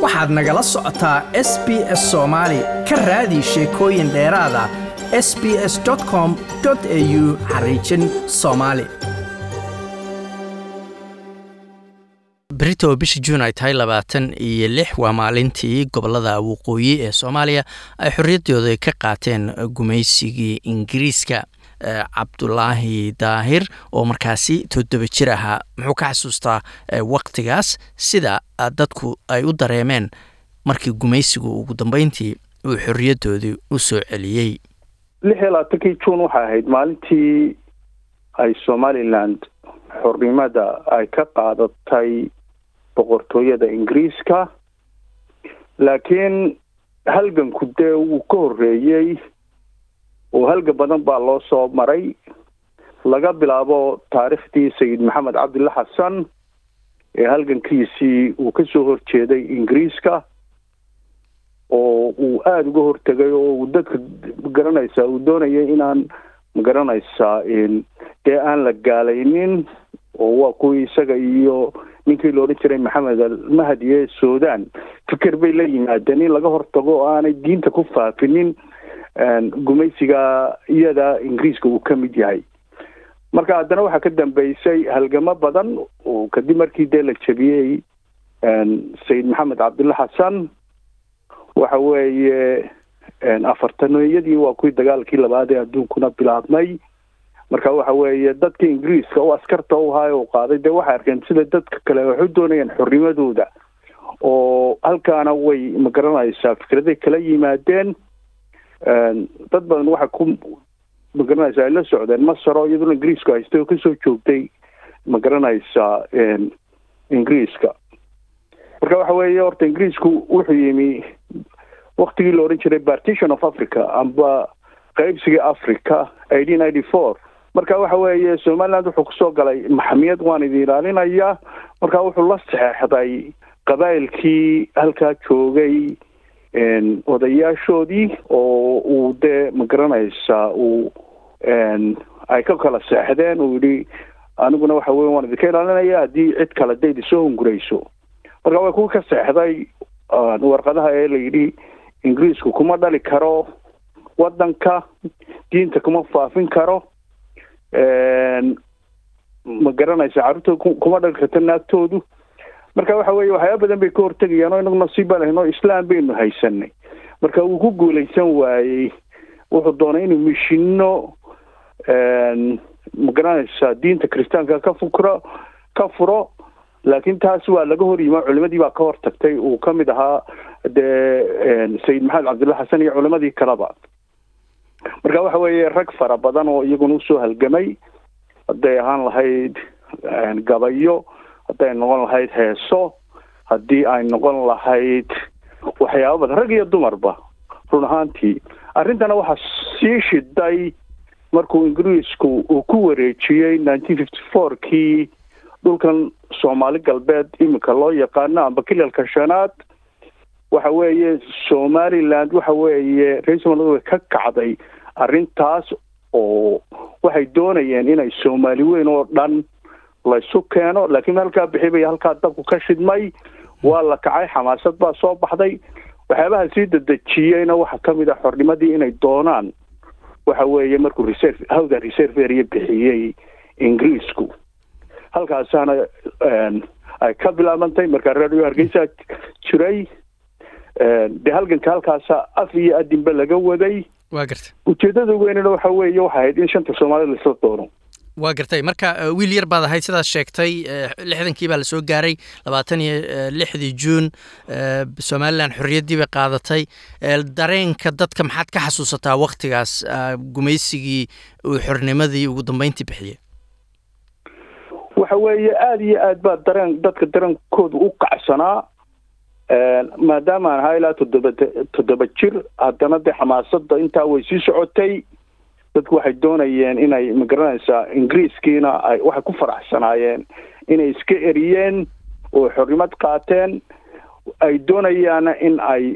waxaad nagala socotaa s b s soomaali ka raadi sheekooyin dheeraada s b s com au xariijin soomaali berito bisha juun ay tahay labaatan iyo lix waa maalintii gobolada waqooyi ee soomaaliya ay xorriyaddooda ka qaateen gumaysigii ingiriiska cabdulaahi daahir oo markaasi toddoba jir ahaa muxuu ka xasuustaa waktigaas sida dadku ay u dareemeen markii gumaysigu ugu dambeyntii uu xorriyaddoodii u soo celiyey lix iyo labaatankii juun waxay ahayd maalintii ay somaliland xornimada ay ka qaadatay boqortooyada ingiriiska laakiin halganku dee wuu ka horreeyey oo halgan badan baa loo soo maray laga bilaabo taariikhdii sayid maxamed cabdilla xasan ee halgankiisii uu ka soo horjeeday ingiriiska oo uu aada uga hortegay oo uu dadka magaranaysaa uu doonayay inaan magaranaysaa dee aan la gaalaynin oo waa kuwii isaga iyo ninkii la odhan jiray maxamed almahdi ee sudan fikir bay la yimaadeen in laga hortago oo aanay diinta ku faafinin gumaysiga iyada ingiriiska uu ka mid yahay marka haddana waxaa ka dambeysay halgamo badan oo kadib markii dee la jebiyey sayid maxamed cabdulla xasan waxa weeye afartaneeyadii waa kuwii dagaalkii labaad ee adduunkuna bilaabmay marka waxa weeye dadka ingiriiska oo askarta u ahaa u qaaday dee waxay arkeen sida dadka kale waxay u doonayaan xornimadooda oo halkaana way magaranaysaa fikraday kala yimaadeen dad badan waxay ku magaranaysaa ay la socdeen masar oo iyaduna ingiriisku haystay oo kasoo joogtay magaranaysaa ingiriiska marka waxa weeye horta ingiriisku wuxuu yimi waktigii la odhan jiray partition of africa amba qaybsigii africa eighteen ninety four marka waxa weeye somaliland wuxuu kusoo galay maxamiyad waan idin ilaalinayaa marka wuxuu la saxeexday qabaa'ilkii halkaa joogay odayaashoodii oo uu dee magaranaysaa uu ay ka kala seexdeen uu yidhi aniguna waxa weye waan idinka ilaalinaya haddii cid kale dayd isoo hungurayso marka way kuwa ka seexday warqadaha ee la yidhi ingiriisku kuma dhali karo waddanka diinta kuma faafin karo ma garanaysa carruurtooda kuma dhali karto naagtoodu marka waxa weeye waxyaaba badan bay ka hortegayaan oo inagu nasiib baa lahayn oo islaam baynu haysanay marka wuu ku guulaysan waayey wuxuu doonay inuu mishino ma garanaysaa diinta kiristaanka ka fukro ka furo laakiin taas waa laga hor yima culimadii baa ka hortagtay uu ka mid ahaa dee sayid maxamed cabdulla xasan iyo culimadii kaleba marka waxa weeye rag fara badan oo iyaguna usoo halgamay hadday ahaan lahayd gabayo hadday noqon lahayd heeso haddii ay noqon lahayd waxyaaba badan rag iyo dumarba run ahaantii arrintana waxaa sii shiday markuu ingiriisku uu ku wareejiyey nineteen fifty four kii dhulkan soomaali galbeed iminka loo yaqaano amba kilalka shanaad waxa weeye somaliland waxa weeye reer somaliland way ka kacday arrintaas oo waxay doonayeen inay soomaali weyn oo dhan laysu keeno laakiin halkaa bixi bay halkaa dabku ka shidmay waa la kacay xamaasad baa soo baxday waxyaabaha sii dadejiyeyna waxaa kamid ah xornimadii inay doonaan waxa weeye markuu reserve hawda reserve area bixiyey ingiriisku halkaasaana ay ka bilaabantay markaa radio hargeysa jiray dee halganka halkaasa af iyo adinba laga waday waa gartay ujeedada weynena waxa weeye waxay ahayd in shanta soomaalida laisla doono waa gartay marka wiil yar baad ahayd sidaad sheegtay lixdankii baa lasoo gaaray labaatan iyo lixdii juun somalilan xorriyaddii bay qaadatay dareenka dadka maxaad ka xasuusataa waktigaas gumaysigii uu xornimadii ugu dambeyntii bixiyey waxa weeye aada iyo aad baa dareen dadka dareenkooda u kacsanaa maadaama aan ahaa ilaa toddoba toddoba jir haddana dee xamaasada intaa way sii socotay dadku waxay doonayeen inay magaranaysaa ingiriiskiina ay waxay ku faraxsanaayeen inay iska eriyeen oo xornimad qaateen ay doonayaana in ay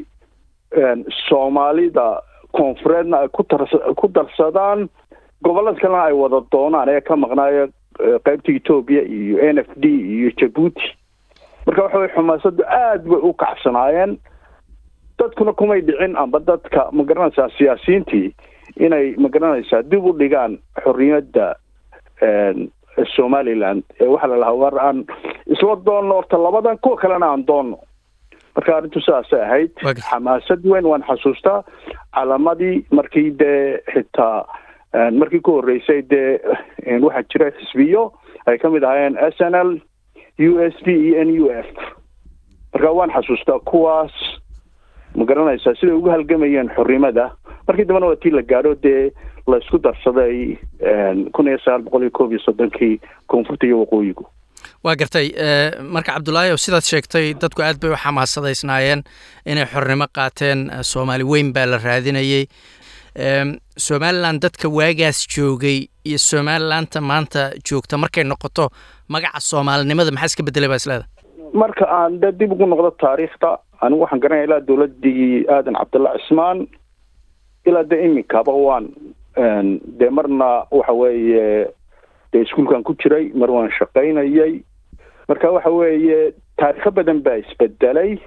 soomaalida koonfureedna ay kutar ku darsadaan gobolada kalena ay wada doonaan ee ka maqnaayo qaybta etoobiya iyo n f d iyo jabuuti marka waxa weye xumaasadu aad bay u kacsanaayeen dadkuna kumay dhicin amba dadka ma garanaysaa siyaasiyiintii inay ma garanaysaa dib u dhigaan xorriyadda somaliland ee waxaa la lahaa war aan isla doonno horta labadan kuwa kalena aan doonno marka arrintu sidaasay ahayd xamaasad weyn waan xasuustaa calaamadii markii dee xitaa markii ku horreysay dee waxaa jira xisbiyo ay ka mid ahaayeen s n l u s p iyo n u f marka waan xasuustaa kuwaas ma garanaysaa siday ugu halgamayeen xornimada markii dambena waa tii la gaadho dee la isku darsaday kun iyo sagaal boqol iyo koob iyo soddonkii koonfurta iyo waqooyigu waa gartay marka cabdullaahi o sidaad sheegtay dadku aad bay u xamaasadaysnaayeen inay xornimo qaateen soomaali weyn baa la raadinayey somalilan dadka waagaas joogay iyo somalilaanta maanta joogta markay noqoto magaca soomaalinimada maxaa iska bedelay baa isleeda marka aan de dib ugu noqdo taariikhda anigu waxaan garanaya ilaa dowladii aadan cabdulla cismaan ilaa de iminkaba waan dee marna waxa weeye dee iskuolkan ku jiray mar waan shaqaynayay marka waxa weeye taarikho badan baa isbedelay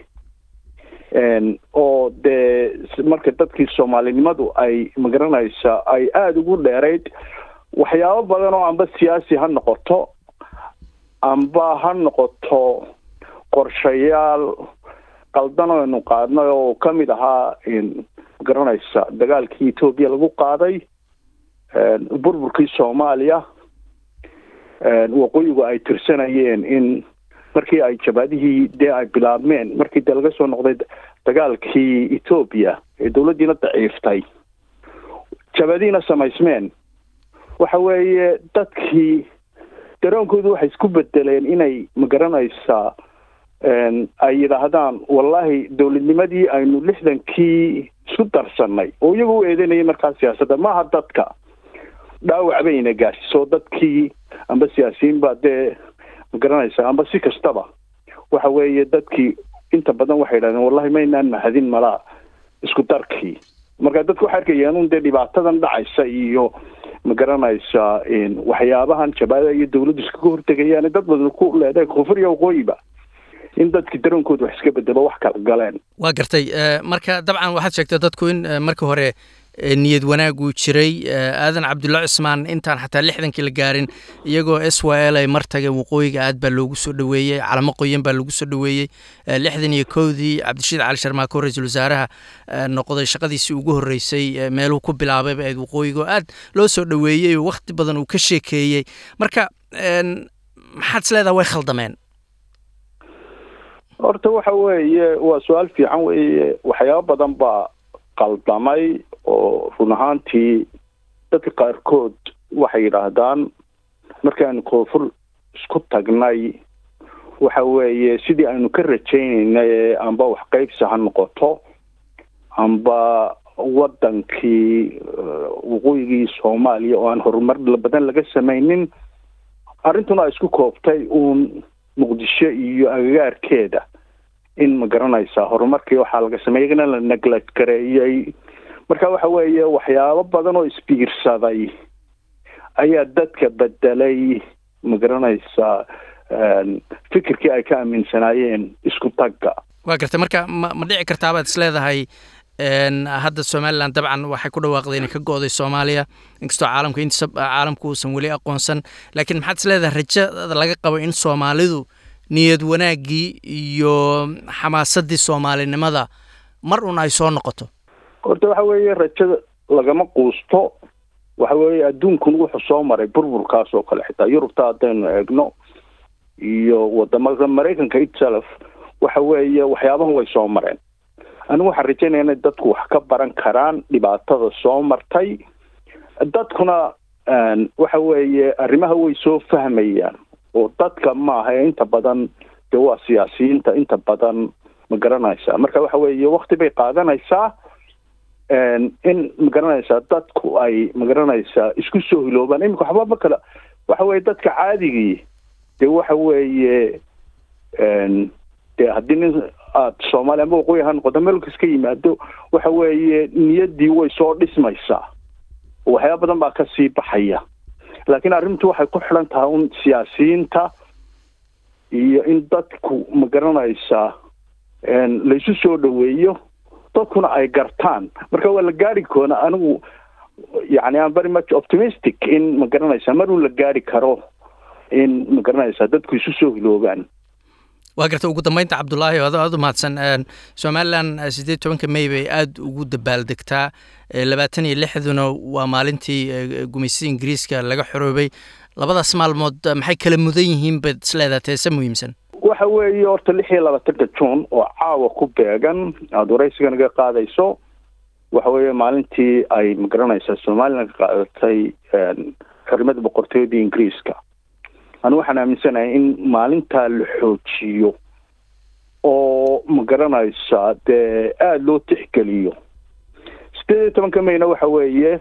oo dee marka dadkii soomaalinimadu ay magaranaysa ay aada ugu dheerayd waxyaabo badan oo amba siyaasi ha noqoto amba ha noqoto qorshayaal qaldan oo aynu qaadnay oo kamid ahaa magaranaysa dagaalkii etoobiya lagu qaaday burburkii soomaaliya waqooyigu ay tirsanayeen in markii ay jabaadihii dee ay bilaabmeen markii dee laga soo noqday dagaalkii etoobiya ee dowladdiina daciiftay jabaadihiina samaysmeen waxa weeye dadkii daroonkoodu waxay isku bedeleen inay magaranaysaa ay yidhaahdaan wallahi dowladnimadii aynu lixdankii isku darsannay oo iyagu u eedeynayay markaa siyaasadda maaha dadka dhaawac bayna gaarsiso dadkii amba siyaasiyiin baa dee magaranaysaa amba si kastaba waxa weeye dadkii inta badan waxay yidhahdeen wallahi maynaan mahadin malaa isku darkii marka dadku waxay arkayeen un dee dhibaatadan dhacaysa iyo magaranaysaa waxyaabahan jabaada iyo dawladdu iskaga hortegayaan dad badan ku leedahay koonfur iyo waqooyiba in dadkii daroonkooda wax iska bedelo wax kala galeen waa gartay marka dabcan waxaad sheegtay dadku in marka hore niyad wanaag uu jiray aadan cabdulla cismaan intaan xataa lixdankii la gaarin iyagoo s y l ay mar tageen waqooyiga aad baa loogu soo dhoweeyey calamo qoyan baa lagu soo dhoweeyey lixdan iyo kowdii cabdirashiid cali sharmaako ra-iisul wasaaraha noqday shaqadiisii ugu horreysay meeluhu ku bilaabayba ayd waqooyiga oo aad loo soo dhoweeyey oo wakhti badan uu ka sheekeeyey marka maxaad is leedaha way khaldameen horta waxa weeye waa su-aal fiican weeye waxyaabo badan baa qaldamay oo run ahaantii dadka qaarkood waxay yidhaahdaan markaanu koonfur isku tagnay waxa weeye sidii aynu ka rajaynaynay amba wax qaybsi ha noqoto amba waddankii waqooyigii soomaaliya oo aan horumar badan laga samaynin arrintuna ay isku koobtay uun muqdisho iyo agagaarkeeda in ma garanaysaa horumarkii waxaa laga sameeyay iyagana la neglad gareeyey marka waxa weeye waxyaabo badan oo isbiirsaday ayaa dadka bedelay ma garanaysaa fikirkii ay ka aaminsanaayeen isku tagga waa gartay marka ma ma dhici kartaabaad is leedahay hadda somalilan dabcan waxay ku dhawaaqday inay ka go-day soomaaliya inkastoo caalamka intiisa caalamku uusan weli aqoonsan laakiin maxaad is leedahay rajada laga qabo in soomaalidu niyad wanaaggii iyo xamaasadii soomaalinimada mar un ay soo noqoto horta waxa weeye rajada lagama quusto waxa weeye adduunkun wuxuu soo maray burburkaas oo kale xitaa yurubta haddaynu eegno iyo wadamada maraykanka itself waxa weeye waxyaabahan way soo mareen anigu waxaan rajaynaya inay dadku wax ka baran karaan dhibaatada soo martay dadkuna waxa weeye arrimaha way soo fahmayaan oo dadka maaha ee inta badan dee waa siyaasiyiinta inta badan ma garanaysaa marka waxa weeye wakti bay qaadanaysaa in ma garanaysaa dadku ay ma garanaysaa isku soo hiloobaan iminka waxba ma kala waxa weeye dadka caadigii dee waxa weeye dee haddii nin aada soomaaliya amba waqooyi ha noqoto meelka iska yimaado waxa weeye niyaddii way soo dhismaysaa waxyaaba badan baa kasii baxaya laakiin arrintu waxay ku xidhan tahay un siyaasiyiinta iyo in dadku ma garanaysaa laysu soo dhaweeyo dadkuna ay gartaan marka waa la gaari koona anigu yani am very much optimistic in ma garanaysaa maruu la gaari karo in ma garanaysaa dadku isu soo hiloobaan waa garta ugu dambeynta cabdulaahi ado aad u mahadsan somalilan siddeed tobanka may bay aada ugu dabaaldegtaa labaatan iyo lixduna waa maalintii gumaysida ingiriiska laga xoroobay labadaas maalmood maxay kala mudan yihiin baad isleedaha teese muhiimsan waxa weeye horta lix iyo labaatanka juun oo caawa ku beegan aada waraysiga naga qaadayso waxa weeye maalintii ay magaranaysaa somalilan ka qaadatay xornimada boqortooyadii ingiriiska anigu waxaan aaminsanahay in maalintaa la xoojiyo oo ma garanaysaa dee aada loo tixgeliyo sideed iyo tobanka mayna waxa weeye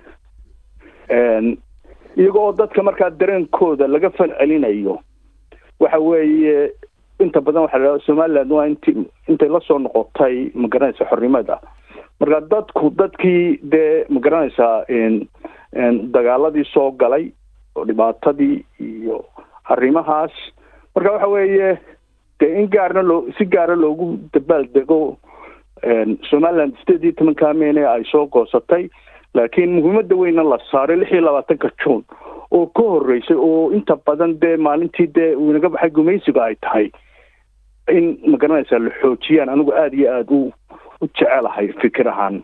iyaga oo dadka markaa dareenkooda laga fal celinayo waxa weeye inta badan waxa la somaliland waa inti intay lasoo noqotay ma garanaysa xornimada marka dadku dadkii dee ma garanaysaa dagaaladii soo galay oo dhibaatadii iyo arrimahaas marka waxa weeye dee in gaarna loo si gaara loogu dabaal dego somaliland sideed iyo tobanka meyne ay soo goosatay laakiin muhiimada weyna la saaray lix iyo labaatanka juun oo ka horeysay oo inta badan dee maalintii dee uu inaga baxay gumaysiga ay tahay in ma garanaysaa la xoojiyaan anigu aada iyo aada u u jecelahay fikir ahaan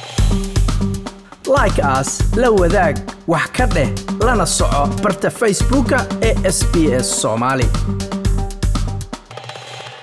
like as la wadaag wax ka dheh lana soco barta facebooka ee sb s soomaali